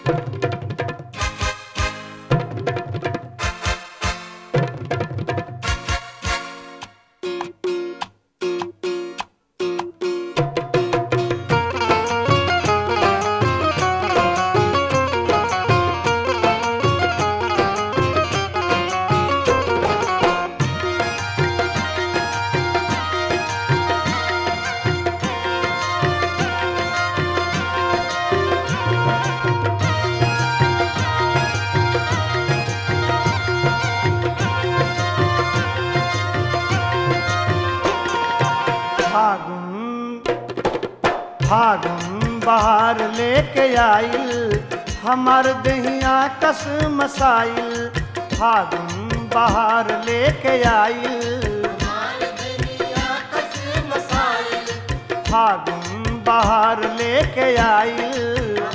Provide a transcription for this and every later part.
फागुन फागुन बहार लेके आइल हमार दहिया कस मसाइल फागुन बहार लेके आइल फागुन बहार लेके आइल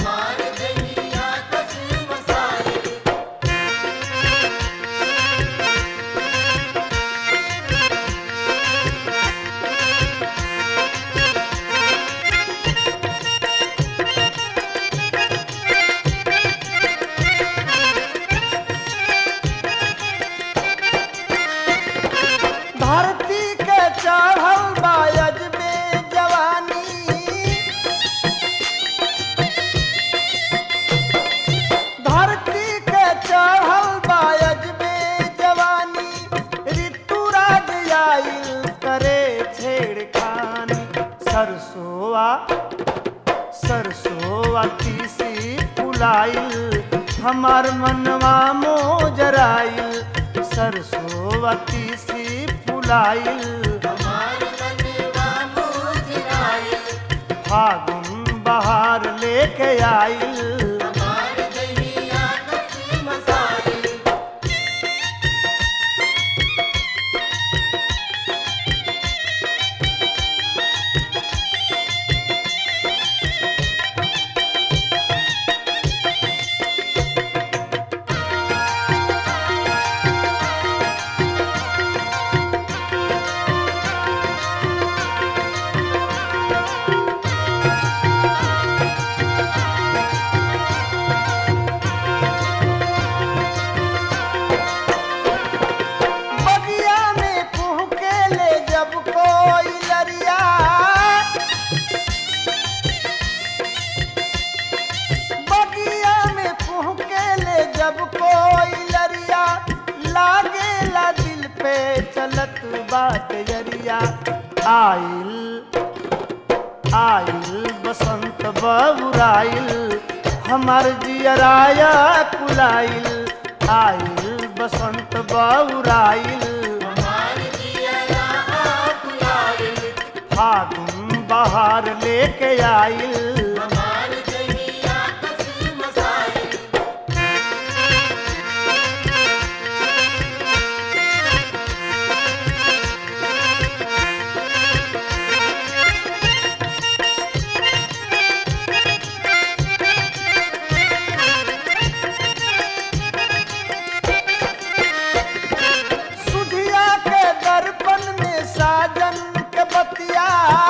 धरती के चढ़ल बायज में जवानी धरती के चढ़ल बायज में जवानी ऋतुराज आइल करे छेड़खानी सरसोआ सरसोआ तीसी फुलाइल हमार मनवा मोजराइल सरसोआ तीसी फुलाइल फागुन बहार लेके आइल बगिया में पुहके ले जब कोई लरिया बगिया में पुहके ले जब कोई लरिया लागेला दिल पे चलत बात जरिया आइल आइल बसंत बबुराइल हमार जियराया कुलाइल आइल बसंत बबुराइल फागुन बहार लेके आइल सुधिया के दर्पण में साजन के बतिया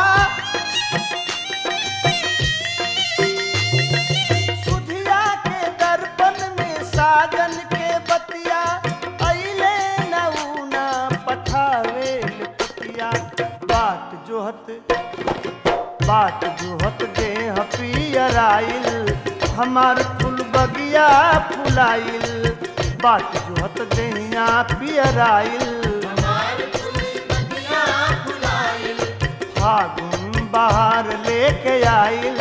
सुधिया के दर्पण में साजन के बतिया अइले नऊना पठावे पतिया बात जोहत बात जोहत देह पियराइल हमार फूल बगिया फुलाइल बात जोहत देहिया पियराइल फागुन बहार लेके आइल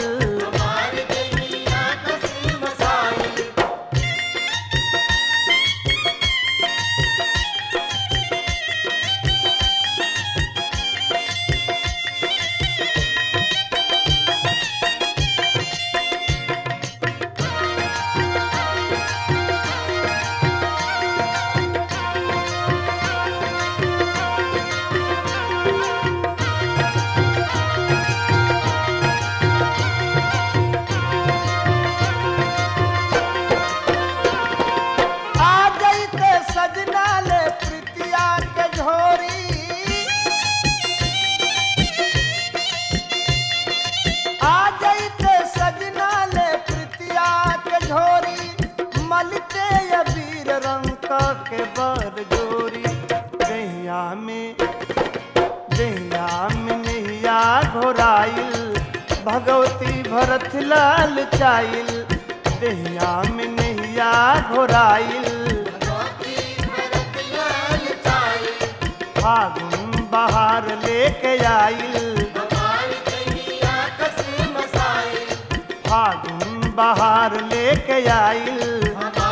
बद जोरी दहिया में दहिया में नैया घोराइल भगवती भरत लाल चाइल दहिया में नैया घोराइल फागुन बहार लेके आइल फागुन बहार लेके आइल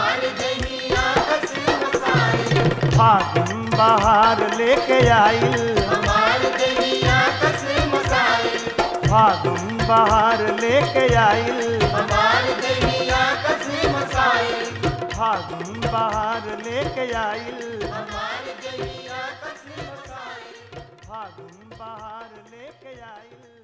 फागुन बहार लेके आइल फागुन बहार लेके आइल फागुन बहार लेके आइल फागुन बहार लेके आइल